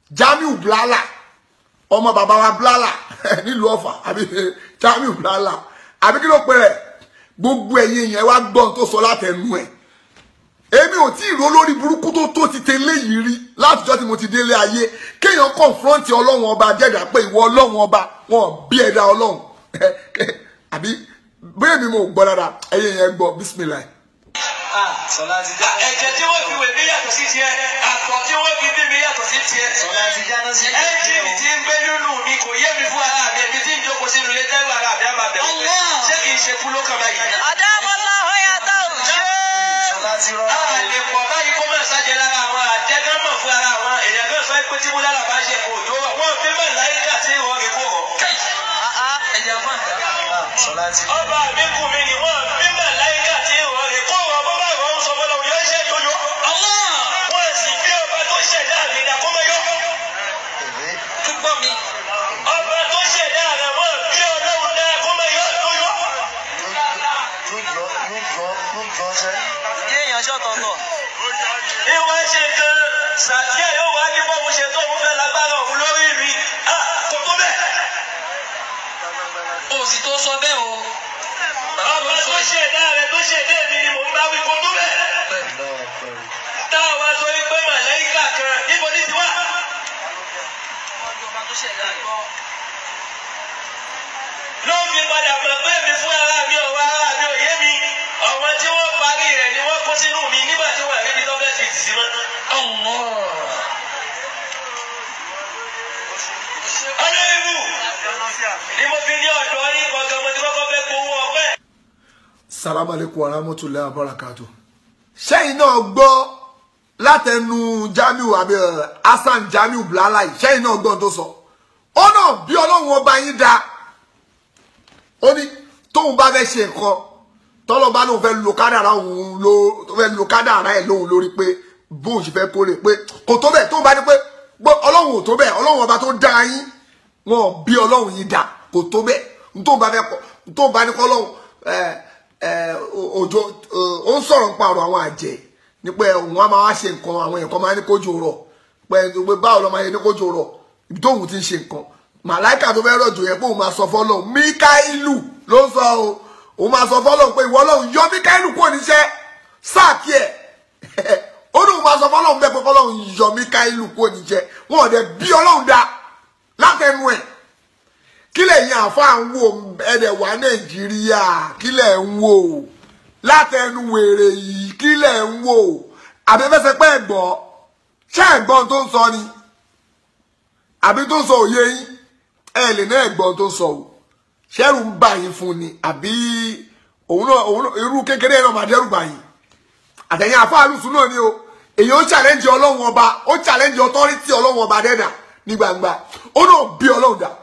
Jamiu Blala ọmọ bàbá wa Blala nílùú Ọ̀fà àbí Jamiu Blala àbí kí ló pe rẹ̀ gbogbo ẹ̀yin yẹn wá gbọ́n tó sọ látẹnu ẹ̀ èmi ò tí ì rò lórí burúkú tó tó ti tẹ́lẹ̀ yìí rí látijọ́ tí mo ti délé ayé kéèyàn kọ̀ǹfrọ́ǹtì ọlọ́run ọba jẹ́dá pé ìwọ ọlọ́run ọba wọn bí ẹ̀dá ọlọ́run àbí bóyá mi mo gbọ́ dáadáa ẹ̀yin yẹn gbọ́ bísímìlà. Sọlá ti já. ẹ̀jẹ̀ tí wọ́n fi wẹ̀ mí yàtọ̀ sí tiẹ̀ àtọ̀ tí wọ́n fi bí mi yàtọ̀ sí tiẹ̀. Sọlá ti jáná sí ẹ́ńjìnì tí ń gbé nínú mi kò yé mi fún ara mi èmi tí ń jókòó sínú ilé tẹ́lẹ̀ ara mi á máa bẹ̀rù pé ṣé kì í ṣe kú ló kàn báyìí. Sọlá ti rọ. a lè pọ̀ báyìí kó máa ṣàjẹ́ lára àwọn àjẹgán mọ̀ fún ara àwọn èèyàn kan sọ pé tí mo lára bá ṣe kò tó wà wọ́n fi mọ̀ láyíká tí wọ́n rí kó rọ̀. Sọlá ti rọ. ọba mi kù mí ni wọ́n fi mọ̀ láyíká tí wọ́n rí kó rọ̀ bó bá rọ̀ ń sọ fọlọ́ yóò ṣe yóyó. wọ́n sì fi ọba tó ṣẹ̀dá mi ní àkómọ́yọ́. Èwe. ọba tó ṣẹ̀dá rẹ̀ wọ́n bí ọlọ́run ní àkómọ́yọ́ yóyó. Yóò yọ yóò yọ yóò yọ sẹ́. ìwọ ṣe kan sàtíà yóò wá ní bọ́ọ̀mù ṣe tó ń fẹ́ lágbára òun lórí mi Ah, kò tó bẹ́ẹ̀. òsì tó sọ bẹ́ẹ̀ o. ọba tó ṣẹ̀dá rẹ̀ tó ṣẹ̀dá mi ni mò ń bá wí kò tó bẹ́ẹ̀. Lọ́wọ́ pẹ̀lú. táwa sọ pé màláìkà kan níbo ní tiwa. ló fi padà mọ̀ pé mi fún ara mi ọ̀wọ́ ara mi ò yé mi ọ̀wọ́n tí wọ́n parí rẹ̀ ni wọ́n kó sínú mi nígbà tí wọ́n rí mi tó fẹ́ fi tì sí mọ́. ọlọ́rìbù ni mo fi ní ọ̀dọ́ yín kọ̀ọ̀kan mo ti kọ́kọ́ fẹ́ gbowó ọpẹ́. salamu aleykum wa rahmatulahi wa barakatu. sẹ́yìn náà gbọ́ látẹnu Jamiu àbí ẹ̀, Hasan Jamiu Blala yìí sẹ́yìn náà gbọ́ ohun tó sọ ó náà bí ọlọ́run ọba yín da ó ní tóun bá fẹ́ ṣe nǹkan tọ́lọ́ bá lóun fẹ́ lo kádàrá òun ló tó fẹ́ lo kádàrá ẹ̀ lóun lórí pé bóun ṣe fẹ́ kórè pé kò tó bẹ́ẹ̀ tóun bá ní pé gbọ́ ọlọ́run ò tó bẹ́ẹ̀ ọlọ́run ọba tó dá yín wọn bí ọlọ́run yìí dá kò tó bẹ́ẹ̀ tóun bá fẹ́ kọ́ tóun bá ní kọ́ ọlọ́run ẹ̀ ẹ̀ òjò ó ń sọ̀rọ̀ nípa ọ̀rọ̀ àwọn àjẹ́ ní pé òun á máa wá ṣe nǹkan àwọn èèyàn kan máa ní kójú rọ̀ pé pé báwo lọ́ máa yẹ ní kójú rọ̀ ibi tóun ti ń ṣe nǹkan màláìka tó fẹ́ rọ̀jò yẹn pé òun máa sọ fọ́lọ́run Míkáílù ló ń sọ o òun máa sọ fọ́lọ́run pé ìwọ Ọlọ́run yọ Míkáílù kúrò níṣẹ́ sáàkì ẹ̀ ó ní òun máa sọ fọ́lọ́run bẹ́ẹ̀ pé fọ́lọ́run yọ Míkáílù kúrò níṣẹ́ wọn ò dẹ̀ bí Ọlọ́run dá látẹnu ẹ̀ kí lẹ̀yin àáfàá ń wò ẹ̀dẹ̀ wá Nàìjíríà kí lẹ̀ ń wò látẹnu wèrè yìí kí lẹ̀ ń wò àbẹ́fẹ́sẹ̀ pẹ́ gbọ́ ṣé ẹ̀gbọ́n tó ń sọ ni àbí tó ń sọ òye yín ẹ lè ná ẹ̀gbọ́n tó ń sọ o ṣẹ́rù ń bà yín fún ni àbí òun náà òun náà irú kékeré náà máa dẹ́rù bà yín àtẹ̀yìn àfáàlùsùn náà ni o èyí ó challenge ọlọ́run ọba ó challenge authority ọlọ́run ọba dẹ́dà ní gbangba ó náà bí ọlọ́run dà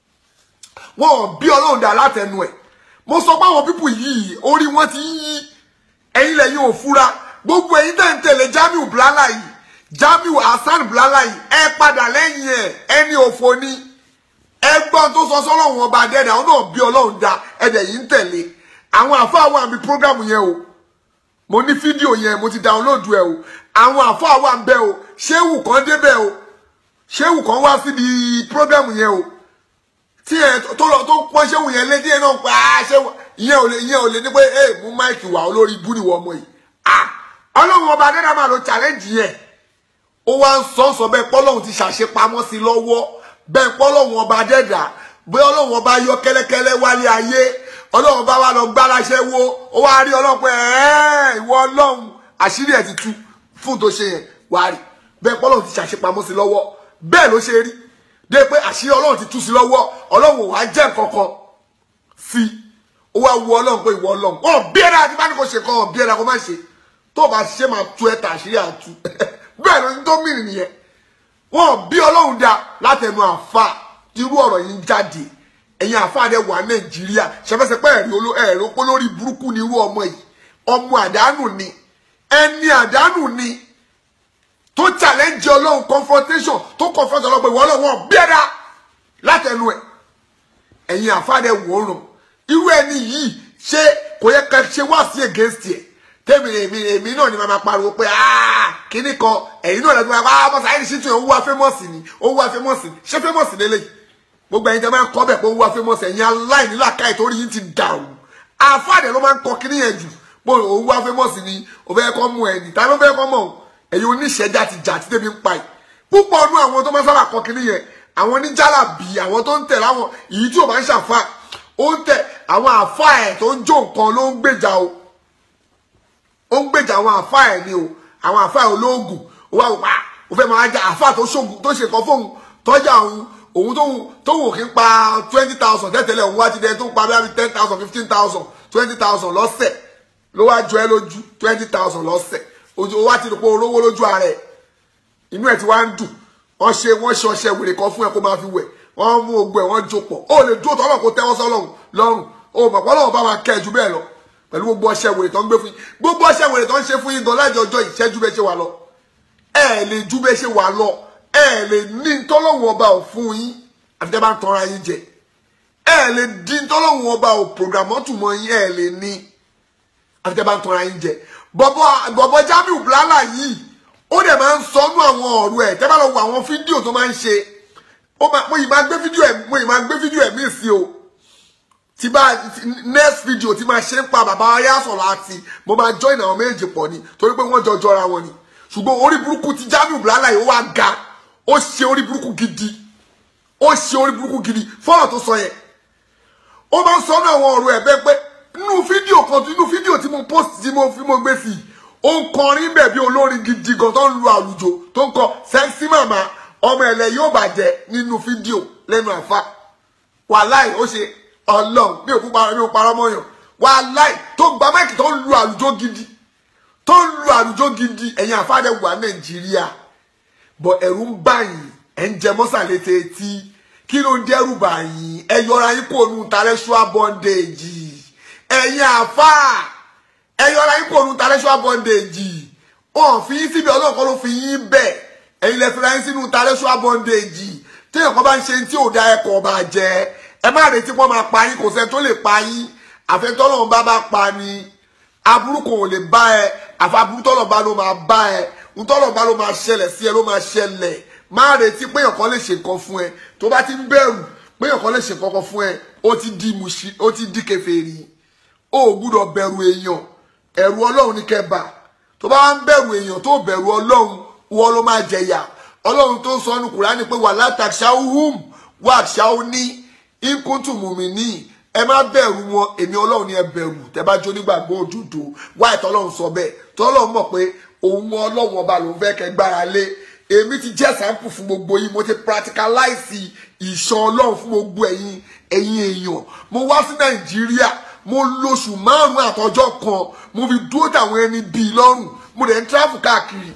wọn ò bí ọlọ́run dà látẹnu ẹ̀ mo sọ pé àwọn pípù yìí orí wọn ti ń yí ẹ̀yin lẹ́yìn ò fura gbogbo ẹ̀yin tẹ̀ ń tẹ̀lé Jamiu Blala yìí Jamiu Hasan Blala yìí ẹ padà lẹ́yìn ẹ̀ ẹni òfò ni ẹgbọ́n tó sọ sọ́lọ́run ọba dẹ́dà ó náà bí ọlọ́run dá ẹ̀dẹ̀ yìí ń tẹ̀lé àwọn àfáà wà níbi prógrámù yẹn o mo ní fídíò yẹn mo ti dáwọ́lódù ẹ o àwọn àfáà wà ń bẹ o ṣéwù kan débẹ̀ o ṣéwù kan wá síbi prógrámù yẹn o tí ẹ tó lọ tó pọ́n ṣéwù yẹn létí ẹ náà pa á ṣéwù ìyẹn ò lè ìyẹn ò lè ní pé ẹ mú máìkì wá olórí ibú nìwọ ọmọ yìí ah ọlọ́run ọba dẹ́dà máa lo challenge yẹn ó wá ń sọ sọ bẹ́ẹ̀ pọ́lọ́hún ti ṣàṣepamọ́ sí lọ́wọ́ bẹ́ẹ̀ pọ́lọ́hún ọba dẹ́dà bóyá ọlọ́hún ọba yọ kẹ́lẹ́kẹ́lẹ́ wálé ayé ọlọ́hún bá wà lọ gbáraṣẹ́ wo ó wá rí ọlọ́hún pé ẹ̀ẹ́ ìwọ ọlọ́hún àṣírí ẹ̀ ti tú fún tó ṣe yẹn wá rí bẹ́ẹ̀ pọ́lọ́hún ti ṣàṣepamọ́ sí lọ́wọ́ bẹ́ẹ̀ ló ṣe rí dé pé àṣírí ọlọ́hún ti tú sí lọ́wọ́ ọlọ́hún ò wá jẹ́ kankan sí ó wá wu ọlọ́hún pé ìwọ ọlọ́hún wọn bí ẹ̀rọ àti bá ní kò ṣe kọ́ ọ̀ bí ẹ̀rọ kò má ṣe tó bá ṣe máa tú ẹ̀ tàṣírí àtú bẹ́ẹ̀ ló ń tó mìíràn nìyẹn wọn bí ọlọ́run dá látẹnu àfa irú ọ̀rọ̀ yìí ń jáde ẹ̀yin àfa rẹ̀ wà nàìjíríà ṣẹfẹsẹpẹ ẹ̀rí oló ẹ̀rí opó lórí burúkú ni irú ọmọ yìí ọmọ àdánù ni ẹni àdánù ni tó challenge ọlọ́run confrontation tó confront ọlọ́run pé ìwọ ọlọ́run wọn bí ẹ̀dá látẹnu ẹ̀ ẹ̀yin àfa rẹ̀ wò ó ràn irú ẹni yìí ṣé kò yẹ ká ṣe wá sí against ẹ̀ tèmi èmi èmi náà ni màá máa pariwo pé aaa kíní kan ẹ̀yin náà lẹ́gbẹ̀ẹ́ wá bọ́sà ẹni ṣíṣe òun wá fẹ́mọ̀sì ni òun wá fẹ́mọ̀sì ni ṣé fẹ́mọ̀sì lélẹ̀ gbogbo ẹ̀yin tẹ́ máa ń kọ́ bẹ̀ pé òun wá fẹ́mọ̀sì ẹ̀yin aláìní làkàì torí yín ti dàrú àfáàdé ló máa ń kọ kíní yẹn jù pé òun wá fẹ́mọ̀sì ni òun fẹ́ kọ́ mú ẹni ta ló fẹ́ kọ́ mọ̀ ẹ̀yin oníṣẹ́jà ti jà tí tèmi ń pa yìí púpọ̀ ọdún àwọn tó máa sábà kọ kíní yẹn àwọn oníjàlá bì àwọn tó ń tẹ̀ láwọn èyí tí ò máa ń ṣàfà ó ń tẹ̀ àwọn àfà ẹ̀ tó ń jó nǹkan ló ń gbèjà o ó ń gbèjà àwọn àfà ẹ̀ ni o àwọn àfà ẹ̀ olóògùn ó wà wá ó fẹ́ máa já àfà tó ṣògùn tó ṣe kan fóun tọ́jà òun òun tó tó wò kí ń pa twenty thousand tẹ́tẹ́lẹ̀ òun wá ti dẹ́ tó ń pa bí i ten thousand fifteen thousand twenty thousand lọ́sẹ̀ ló wá jọ ẹ́ lójú twenty thousand lọ́sẹ̀ ó wá ti rò pé olówó lójú ara ẹ̀ inú ẹ̀ ti wá ń dùn wọ́n ṣe wọ́n ṣe ọṣẹ wèrè kan fún ẹ kó máa fi wẹ̀ wọ́n mú ogbó ẹ̀ wọ́n jó pọ̀ ó lè dúró tọ́lọ̀ kó tẹ́wọ́ sọ́lọ́run lọ́rùn ó mọ̀ pé Ọlọ́run bá máa kẹ́ ẹ jù bẹ́ẹ̀ lọ pẹ̀lú gbogbo ọṣẹ wèrè tó ń gbé fún yín gbogbo ọṣẹ wèrè tó ń ṣe fún yín gan láti ọjọ́ ìṣẹ́jú bẹ́ẹ̀ ṣe wà lọ ẹ lè ju bẹ́ẹ̀ ṣe wà lọ ẹ lè ní tọ́lọ́run ọba ò fún yín àfi tẹ́ bá ń tọ́ra yín jẹ ẹ lè di tọ́lọ́run ọba ò pògàmọ́tù mọ́ yín ẹ lè ní àfi tẹ́ bá ń tọ́ra yín jẹ bọ̀bọ̀ bọ̀bọ̀ Jamiu Blala yìí ó dẹ̀ máa ń sọnú àwọn ọ̀rọ̀ ẹ̀ tẹ́ bá lọ wo àwọn fídíò tó máa ń ṣe ó máa mo yìí máa gbé fídíò ẹ̀ mo yìí máa gbé fídíò ẹ̀ mí sí o tí bá next video tí máa ṣe ń pa bàbá ayásọ̀rọ̀ àti mo máa join àwọn méjì pọ̀ ni torí pé wọ́n jọ jọra wọn ni ṣùgbọ́n orí burúkú ti Jamiu Blala yìí ó wá ga ó ṣe orí burúkú gidi ó ṣe orí burúkú gidi fọ́nà tó sọ yẹn ó máa ń sọnú àwọn ọ̀rọ̀ ẹ̀ bẹ́ẹ̀ pé nínú fídíò kan nínú fídíò tí mo post tí mo fi mo gbé sí i ó ń kọrin bẹ̀ bí olórin gidi gan tó ń lu àlùjò tó ń kọ sẹ́ksì màmá ọmọ ẹ̀lẹ́ yóò bàjẹ́ nínú fídíò lẹ́nu àfa wàláì ó ṣe ọlọ́run bí òkú parọ́ bí òkú parọ́ mọ́yàn wàláì tó gba máìkì tó ń lu àlùjò gidi tó ń lu àlùjò gidi ẹ̀yin àfáàdé wà nàìjíríà bọ̀ ẹ̀rù ń bà yín ẹ̀ ń jẹ mọ́sàlẹ̀ tẹ́tí kí ló ń dẹ́rù bà yín ẹ yọra yín kó nu intellectual bondage ẹ̀yin àfáà ẹ yọra yín kó nu intellectual bondage wọn fi yín síbi ọlọ́run kan ló fi yín bẹ̀ ẹ̀yin lẹ fi ra yín sínú intellectual bondage téèyàn kan bá ń ṣe tí ò da ẹkọ̀ ọba jẹ ẹ má retí pọ́n máa pa yín kò sẹ́ni tó lè pa yín àfẹ́tọ́lọ́run bá bá pa ni aburú kò lè bá ẹ àfàbúrú tọ́lọ̀ bá ló máa bá ẹ ntọ́lọ̀ bá ló máa ṣẹlẹ̀ sí ẹ ló máa ṣẹlẹ̀ má retí pé èèyàn kan lè ṣe nǹkan fún ẹ tó bá ti ń bẹ̀rù pé èèyàn kan lè ṣe nǹkan kan fún ẹ ó ti di mùsí ó ti di kèfèrí ó gbúdọ̀ bẹ̀rù èèyàn ẹ̀rù ọlọ́run ní kẹba tó bá wá ń bẹ̀rù èèyàn tó bẹ̀rù ọlọ́run wọ́n ló máa jẹ̀yà ọlọ́run tó ń sọ ọ́nù Kùránì pé wà látàṣáhùm wà ṣáhù ní ìkúntù mùmí ní ẹ má bẹ̀rù wọn èmi ọlọ́run ni ẹ bẹ̀rù tẹ bá jó nígbàgbọ́ òdodo wá ìtọ́ ọlọ́run sọ bẹ́ẹ̀ tọ́lọ́run mọ̀ pé òun ọlọ́run ọba lòun fẹ́ kẹ́ gbára lé èmi ti jẹ́ sample fún gbogbo yín mo ti practicalize ìṣọ́ ọlọ́run fún gbogbo ẹ̀yin ẹ̀yin èèyàn mo wá sí nàìjíríà mo lóṣù márùn-ún àtọjọ́ kan mo fi dúró táwọn ẹni bíi lọ́rùn mo dẹ̀ ń travel káàkiri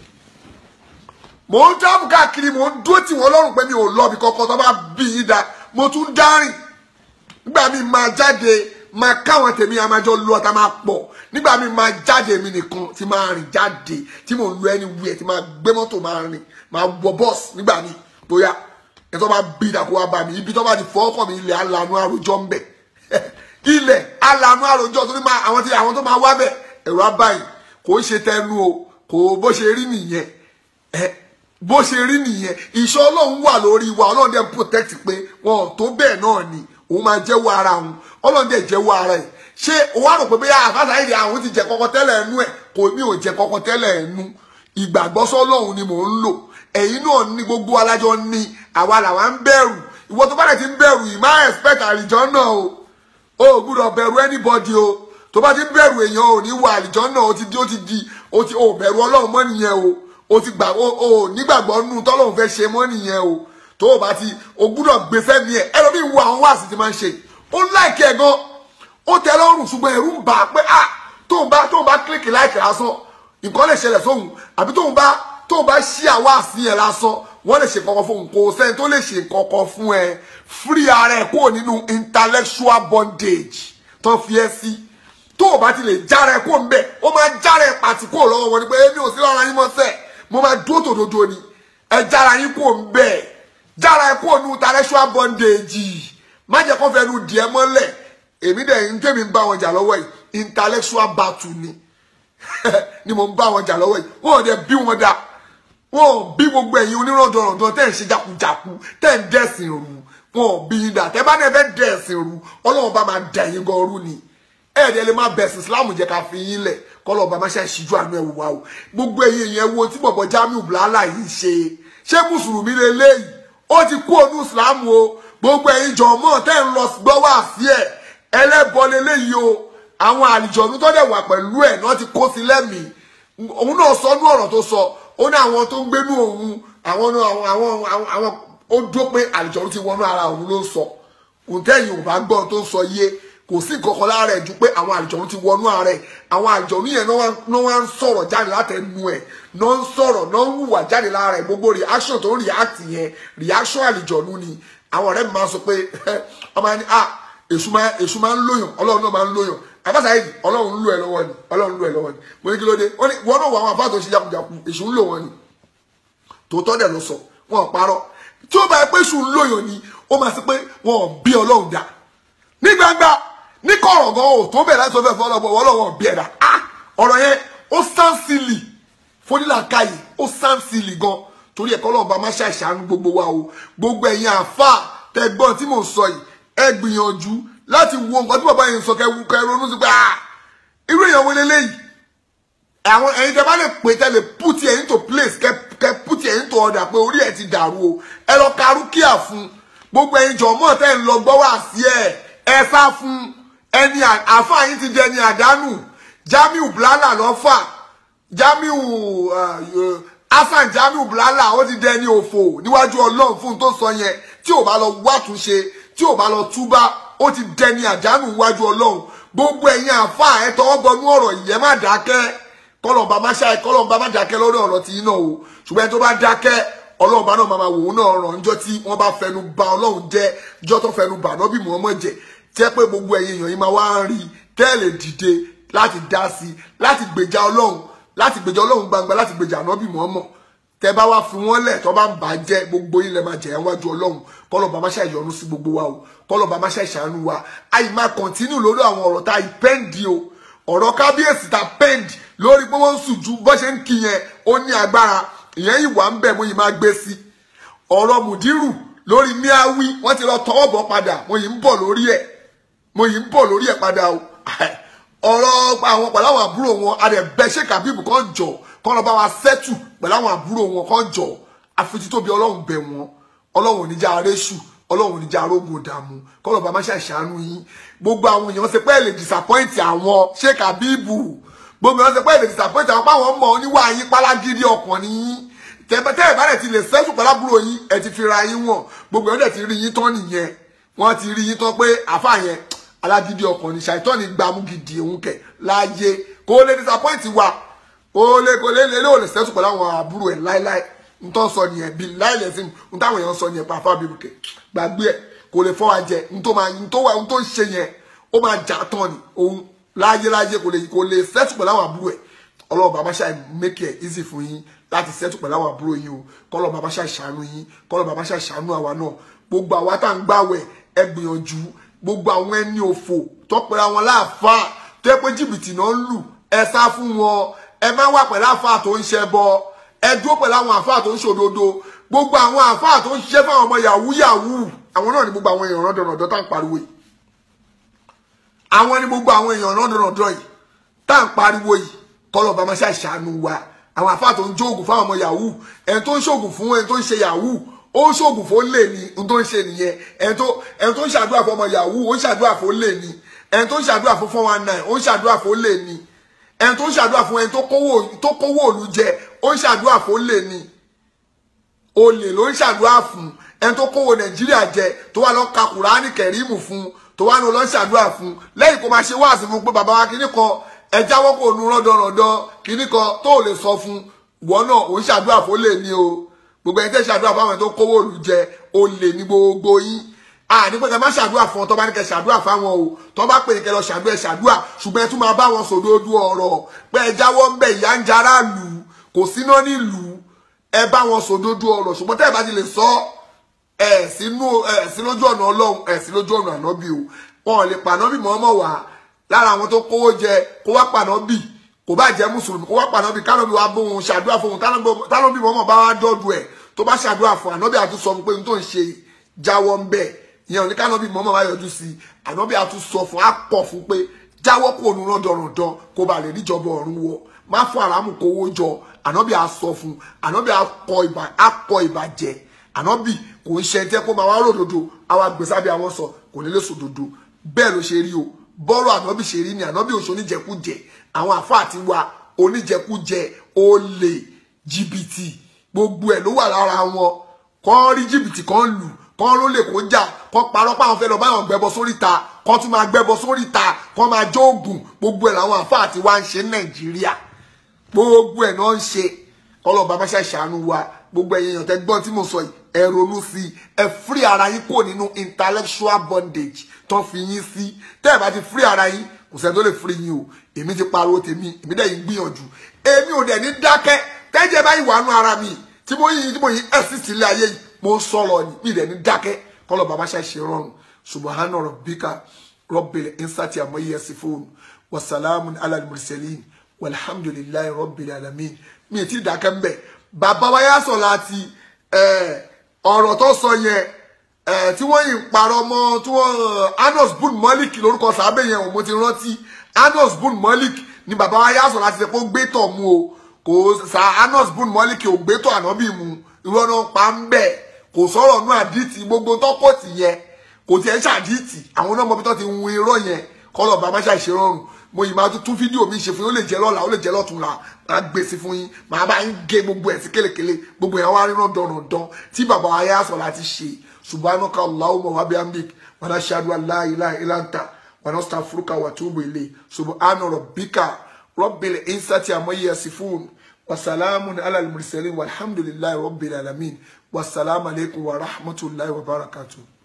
mo ń travel káàkiri mo ń dúró tì wọ́n lọ́rùn pé mi ò lọ́bi kọ́kọ́ tó bá bí yín da mo tún dárìn nígbà mi máa jáde máa káwọn tèmi àmàjọ lọ tá máa pọ̀ nígbà mi máa jáde mi nìkan tí máa rìn jáde tí mo lọ ẹni wúyẹ tí máa gbé mọ́tò máa rìn máa wọ bọ́ọ̀sì nígbà mi bóyá ẹ tó bá bí ìdàkọ wa bá mi ibi tó bá ti fọ́ ọkọ̀ mi ilẹ̀ alanu àròjọ ń bẹ̀ ilẹ̀ alanu àròjọ tó ní máa àwọn tí àwọn tó máa wá bẹ̀ ẹ̀rọ abáyìn kò ń ṣe tẹnu o kò bó ṣe rí nìyẹn ẹ bó ṣe rí nìyẹn ìṣọ́ ọlọ́run wà lórí wa ọlọ́run dẹ̀ protect pé wọn ò tó bẹ́ẹ̀ náà ni òun máa jẹ́wọ́ ara òun ọlọ́run dẹ̀ jẹ́wọ́ ara ẹ̀ ṣé o wá rò pé bóyá àfáàsá ìdí àwọn ti jẹ kọ́kọ́ tẹ́lẹ̀ ẹnu ẹ̀ kò mí ò jẹ kọ́kọ́ tẹ́lẹ̀ ẹnu ìgbàgbọ́sọ́ ọlọ́run ni mò ń lò ẹ̀yin náà ní gbogbo alájọ ní àwa làwa ń bẹ̀rù ìwọ tó bá dẹ̀ ti ń bẹ̀rù yìí má expect àlìjọ́ náà o o ò gbúdọ̀ bẹ̀rù anybody o tó bá ti ń bẹ̀rù èèyàn ò ní wọ àlìjọ́ náà ó ti di ó ti di ó ti ò bẹ̀rù ọlọ́run mọ́ nìyẹn o o ti gbà o ò nígbàgbọ́ nù tọ́lọ́run fẹ́ ṣe mọ́ nìyẹn o tó o bá ti o gbúdọ̀ gbé fẹ́ mi ẹ̀ ẹlòmíì wo àwọn wáàsí ti máa ń ṣe ó láìkẹ́ gan ó tẹ lọ́rùn ṣùgbọ́n ẹ̀rù ń bà á pé ah tóun bá tóun bá kílíkì láìkẹ́ lásán nǹkan lè ṣẹlẹ̀ sóhun àbí tóun bá tóun bá ṣí àwa àsí yẹn lásán wọ́n lè ṣe kankan fún òun kò sẹ́ni tó lè ṣe kankan fún ẹ free ara ẹ kúrò nínú intellectual bondage tó fi ẹ sí tó o bá ti lè jára ẹ kó ń bẹ ó máa jára ẹ pàtì kúrò lọ́wọ́ wọn ni pé èmi ò sí lára yín mọ́ sẹ́ mo máa dúró tòdodo ni ẹ jára yín kó ń bẹ jára ẹ kúrò nínú intellectual bondage má jẹ́ kó fẹnu dìé mọ́lẹ̀ èmi dẹ̀ ń tẹ́mi ń bá wọn jà lọ́wọ́ yìí intellectual battle ni ni mo ń bá wọn jà lọ́wọ́ yìí wọn ò dẹ̀ bí wọn dá wọn ò bí gbogbo ẹ̀yin onírọ̀dọ̀rọ̀dọ̀ tẹ́ ń ṣe jakujaku tẹ́ ń dẹ̀sìn rú wọn ò bí yín dà tẹ́ bá ní ẹ fẹ́ dẹ̀sìn rú ọlọ́run bá máa dẹ̀ yín gan rú ni ẹ̀ẹ́dẹ̀ lè má bẹ̀sìn islam jẹ́ ká fi yín lẹ̀ kọ́lọ́ bá má ṣe ṣíjú àánú ẹ̀ wò wá o gbogbo ẹ̀yin yẹn wo tí bọ̀bọ̀ Jamiu Blala yìí ṣe ṣé mùsùlùmí lélẹ́yìí ó ti kú ònú islam o gbogbo ẹ̀yin jọ̀mọ́ tẹ́ ń lọ gbọ́wọ́ àfi ẹ̀ ẹlẹ́bọ lélẹ́yìí o àwọn àlìjọ̀nú tó dẹ̀ wà pẹ̀lú ẹ̀ náà ti kó sí lẹ́mìí òun náà sọ ní ọ̀rọ̀ tó sọ ó ní àwọn tó ń gbénú òun àwọn àwọn àwọn àwọn àwọn ó dó pé àlìjọ̀nú ti wọnú ara òun ló ń sọ òǹtẹ̀yìn ò bá gbọ́ tó ń sọ yé kò sí ìkọ̀kọ̀ lára ẹ̀ ju pé àwọn àlìjọ̀nú ti wọnú ara ẹ̀ àwọn àlìjọ̀nú yẹn náà wá ń sọ̀rọ̀ jáde látẹnu ẹ̀ náà ń sọ̀rọ̀ náà ń hùwà jáde lára ẹ̀ gbogbo reaction tó ń react yẹn reaction àlìjọ̀nú ni àwọn ọ̀rẹ́ mi máa sọ pé ọmọ ẹni ah èṣù máa èṣù máa ń lóyàn ọlọ́run náà máa ń lóyàn àbáṣà yìí ọlọ́run ń lò ẹ̀ lọ́wọ́ ni ọlọ́run ń lò ẹ̀ lọ́wọ́ ni mo ní kí ló dé wọ́n ní wọ́n náà wọ àwọn àbá tó ṣe jakujaku èṣù ń lò wọ́n ni tòótọ́ dẹ̀ ló sọ wọn ò parọ́ tí ó bá yẹ pé èṣù ń lòyàn ni ó máa sọ pé wọn ò bí ọlọ́run dá ní gbangba ní kọ̀rọ̀ gan o tó bẹ̀rẹ̀ láti sọ fẹ́ fọ́ ọlọ́gbọ̀n ọlọ́run ò bí ẹ̀dá ah ọ̀rọ̀ yẹn ó sáǹsìlì fónílàkàyè ó sáǹsìlì gan torí ẹ̀kọ́ ọlọ́run bá má ṣàṣàánú gbogbo wa o gbogbo ẹ̀yin àáfà tẹ̀gbọ́n tí mò ń sọ yìí ẹ gbìyànjú láti wo nǹkan tí bàbá yẹn sọ kẹ kẹ ronú sí pé ah irú èèyàn wo leléyìí àwọn ẹ̀yin tẹ bá lè pè tẹ lè put it into place kẹ kẹ put it into order pé orí ẹ ti dàrú o ẹ lọ ka rúkìá fún gbogbo ẹ̀yin jọmọ tẹ ń lọ gbọ́ wá sí ẹ ẹ sá fún ẹni àáfà yín ti di ẹni àdánù Jamiu Blala lọ́fà Jamiu Hasan Jamiu Blala ó ti di ẹni òfò níwájú Ọlọ́run fún un tó sọ yẹn tí ò bá lọ wátúnṣe tí ò bá lọ túbá ó ti dẹni àdánù wájú ọlọ́run gbogbo ẹ̀yin àfa ẹ̀ tọwọ́ bọnú ọ̀rọ̀ ìyẹn má dákẹ́ kọlọ̀ọ̀bá má ṣáà kọlọ̀ọ̀bá má dákẹ́ lórí ọ̀rọ̀ tí iná o ṣùgbọ́n tó bá dákẹ́ ọlọ́ọ̀bá náà máa wò ó náà rọ̀ níjọ́ tí wọ́n bá fẹnu ba ọlọ́run jẹ́ níjọ́ tó fẹnu bà náà bí Muhammad jẹ́ tẹ́ pé gbogbo ẹ̀yin èèyàn yìí máa wá ń rí tẹ́lẹ̀ dìde láti dá sí láti gbèjà ọlọ́run láti gbèjà ọlọ́run gbangba láti gbèjà ànábì Muhammad tẹ bá wá fi wọn lẹ tó bá ń bà á jẹ gbogbo yín lẹ máa jẹ wájú Ọlọ́run kọlọ bá má ṣe ìyọnu sí gbogbo wa o kọlọ bá má ṣe ìṣàánú wa àyè máa kọ̀ntínú lórí àwọn ọ̀rọ̀ tá a pẹ́ǹdì o ọ̀rọ̀ kábíyèsí tá a pẹ́ǹdì lórí pé wọ́n ń sùn ju bó ṣe ń kí yẹn ó ní agbára ìyẹn yìí wà ń bẹ̀ mo yìí máa gbé sí ọ̀rọ̀ mùdírù lórí miawi wọ́n ti lọ tọwọ́ bọ̀ padà mo yìí ń bọ̀ lórí ẹ̀ mo yìí ń bọ̀ lórí ẹ̀ padà o ọ̀rọ̀ àwọn pẹ̀lú àwọn àbúrò wọn adẹ̀bẹ̀ ṣé kàbíbù kan jọ kọ́nà bá wa sẹ́tù pẹ̀lú àwọn àbúrò wọn kan jọ àfitítóbi ọlọ́run bẹ̀ wọ́n ọlọ́run oníjà arẹ́sù ọlọ́run oníjà arógun dààmú kọ́nà bá má ṣàṣàánú yín gbogbo àwọn èèyàn ṣe pé ẹ lè disappoint àwọn ṣé kàbíbù gbogbo èèyàn ṣe pé ẹ lè disappoint àwọn páwọn mọ̀ oníwà yín pálágídí ọkàn ní yín tẹ́ ẹ̀ bá dẹ̀ ti lè sẹ́tù pẹ̀lú àbúrò yín ẹ ti fi ra yín wọ̀n gbogbo èèyàn dẹ̀ ti rí yín tán nìyẹn wọ́n ti rí yín tán pé àfà yẹn alágídí ọkàn ní ṣàìtọ́ ní gbàmú gidi òun kẹ̀ láàyè kó lè disappoint wa kó lè kó lè lè lè ò lè sẹ́tù pẹ̀lú àwọn àbúrò ẹ̀ láíláí n tó sọ nìyẹn bí láìlẹ̀ sí n táwọn èèyàn sọ nìyẹn pàfà bíbù kẹ̀ gbàgbé ẹ̀ kò lè fọ́ wa jẹ n tó máa n tó wà n tó ń ṣe yẹn ó máa jà tán ni òun láyé láyé kò lè kò lè sẹ́tù pẹ̀lú àwọn àbúrò ẹ̀ ọlọ́run bàbá ṣáà make it easy fún yín láti sẹ́tù pẹ̀lú àwọn àbúrò yín o kọ́lọ́ bàbá ṣáà ṣàánú yín kọ́lọ́ bàbá ṣáà ṣàánú àwa náà gbogbo àwa tá à ń gbàwẹ̀ ẹ gbìyànjú gbogbo àwọn ẹni òfò tọpẹ àwọn láàfáà tó yẹ pé jìbìtì náà ń lù ẹ sá fún wọn ẹ má wà pẹ̀lú àfáà tó ń ṣe bọ ẹ dúró pẹ̀lú àwọn àfáà tó ń ṣòdodo gbogbo àwọn àfáà tó ń ṣiṣẹ́ fáwọn ọmọ yahoo yahoo àwọn náà ni gbogbo àwọn èèyàn rọ́dọ̀rọ̀dọ̀ tá à ń pariwo yìí àwọn ni gbogbo àwọn èèyàn rọ́dọ̀rọ̀dọ̀ yìí tá à ń pariwo yìí kọ́lọ̀ bá máa ṣàṣàánú wa àwọn àfáà tó ń jóògùn fáwọn ọmọ yahoo ẹni tó ń ṣògùn fún ẹni tó ń ṣe yahoo ó ń ṣògùn fún lè ní ohun tó ń ṣe nìyẹn ẹni tó ẹni tó ń ṣàdúrà fún ọmọ yahoo ó ń ṣàdúrà fún lè ní ẹni tó ń ṣàdúrà fún four one nine ó ń ṣàdúrà fún lè ní ẹni tó ń ṣàdúrà fún ẹni tó kówó tó kówó òlu jẹ ó ń ṣàdúrà fún lè ní olè ló ń ṣàdúrà fún ẹni tó kówó nàìjíríà jẹ tó wà lọ ka kùránì kẹrìmù fún tó wà lọ ń ṣàdúrà fún lẹ́yìn kó máa ṣe wáàsí fún pé bàbá wa kíní kan ẹ jáwọ́ kó nu rọ́dọ̀rọ̀dọ̀ kíní kan tó lè sọ fún ìwọ náà ó ń ṣàdúrà fún lè ní o gbogbo ẹni tẹ́ ṣàdúrà fáwọn tó kówó òlu jẹ olè ní gbogbo yín a ní pé kẹ má ṣàdúrà fún ọ tó bá ní kẹ ṣàdúrà fáwọn o tó bá pè ní kẹ lọ ṣàdúrà ẹ ṣàdúrà ṣùgbọ́n ẹ tún máa bá wọn sòdodo ọ̀rọ̀ pé ẹ jáwọ́ ń bẹ ìyá ń jara lù kò síná nílùú ẹ bá wọn sòdodo ọ̀rọ̀ ṣùgbọ́n tẹ́ ẹ bá ti lè sọ ẹ sínú ẹ sí lójú ọ̀nà ọlọ́run ẹ sí lójú ọ̀nà ànábì o wọn ò lè pa ànábì mọ́mọ́ wá lára àwọn tó kówó jẹ kó wá pa ànábì kò bá jẹ́ mùsùlùmí kó wá pa ànábì kánàbì wá bóun ṣàdúrà fóun tánàbì mọ́mọ́ bá wá dọ́dù ẹ̀ tó bá ṣàdúrà fún ànábì àtún sọ fún pé n tó ń ṣe jáwọ́ ń bẹ̀ ìyẹn ò ní kánàbì mọ́mọ́ bá yọjú sí i ànábì àtún sọ fún á pọ̀ fún pé jáwọ́ kó nu rán dọ̀rọ̀dọ̀ kó ba lè níjọba ọ̀run wọ má fún àràmù kówó jọ ànábì á sọ fún ànábì á kọ ìbàjẹ́ ànábì kò ń ṣe ẹjẹ́ kó máa wá ròdòdó àwa gbèsàbí àwọn sọ kò ní lè sòdòdó bẹ́ẹ̀ ló ṣe rí o bọ́rọ̀ ànábì ṣe rí ni ànábì òṣò oníjẹkújẹ àwọn àfa àti wa oníjẹkújẹ olè jìbìtì gbogbo ẹ̀ ló wà lára wọn kọ́ rí jìbìtì kan lù kọ́ ló lè kó jà kọ́ parọ́ páwọn fẹ́ lọ báwọn gbẹ́bọ sóríta kọ́ tún máa gbẹ́bọ sóríta kọ́ máa jó oògùn gbogbo ẹ̀ làwọn àfa àti wa ń ṣe ní nàìjíríà gbogbo ẹ̀ náà ń ṣe ọlọ́ba bá ṣàṣàánú wa gbogbo ẹ̀yìn èèyàn tẹ́ gbọ́n tí mo sọ yìí ẹ ronú sí i ẹ free ara yín kò nínú intellectual bondage tó fi yín sí tẹ́ ẹ bá ti free ara yín kò sẹ́ni tó lè free yín o èmi ti pariwo tèmi èmi dẹ̀ yín gbìyànjú èmi ò dẹ̀ ní dákẹ́ tẹ́jẹ́ báyìí wà nú ara mi tí mo yín tí mo yín ẹ̀sìn sílé ayé yìí mo ń sọ̀rọ̀ ni mi dẹ̀ ní dákẹ́ kọ́lọ̀ bàbá ṣàṣe rọrùn subahana rabbika rabbil insati àmọ́ yẹ sí fóònù wasalamu alal mursalin walhamdulillahi rabbil alamin mi ì tí dákẹ́ ń bẹ̀ bàbá wa yá sọ láti ọ̀rọ̀ tó sọ yẹn tí wọ́n yìí ń parọ́ mọ́ tí wọ́n anos bun malik lórúkọ sàábẹ̀ yẹn ò mo ti rántí anos bun malik ni bàbá wa yá sọ láti ṣe pé ó gbé tọ̀ mu o kò sa anos bun malik ò gbé tọ̀ ànábì mu irọ́ náà pa ń bẹ̀ kò sọ̀rọ̀ nú àdìtì gbogbo tọ́kọ̀tì yẹn kò tiẹ̀ ṣàdìtì àwọn náà mọ̀ bí tó ti hun irọ́ yẹn kọ́lọ̀ bàbá ṣàṣe rọrùn mo yìí máa tún fídíò mi ṣe fún yín ó lè jẹ́ lọ́la ó lè jẹ́ lọ́túnla máa gbé sí fún yín máa bá yín gé gbogbo ẹ̀ sí kélekèle gbogbo yẹn wá ríran dandan tí bàbá wa yá sọ láti ṣe subhanaka allahumma wa bihamdik wa nashhadu an la ilaha illa anta wa nastaghfiruka wa atubu ilayk subhana rabbika rabbil izzati amma yasifun wa salamun ala al mursalin walhamdulillahi rabbil alamin wassalamu alaikum wa rahmatullahi wa barakatuh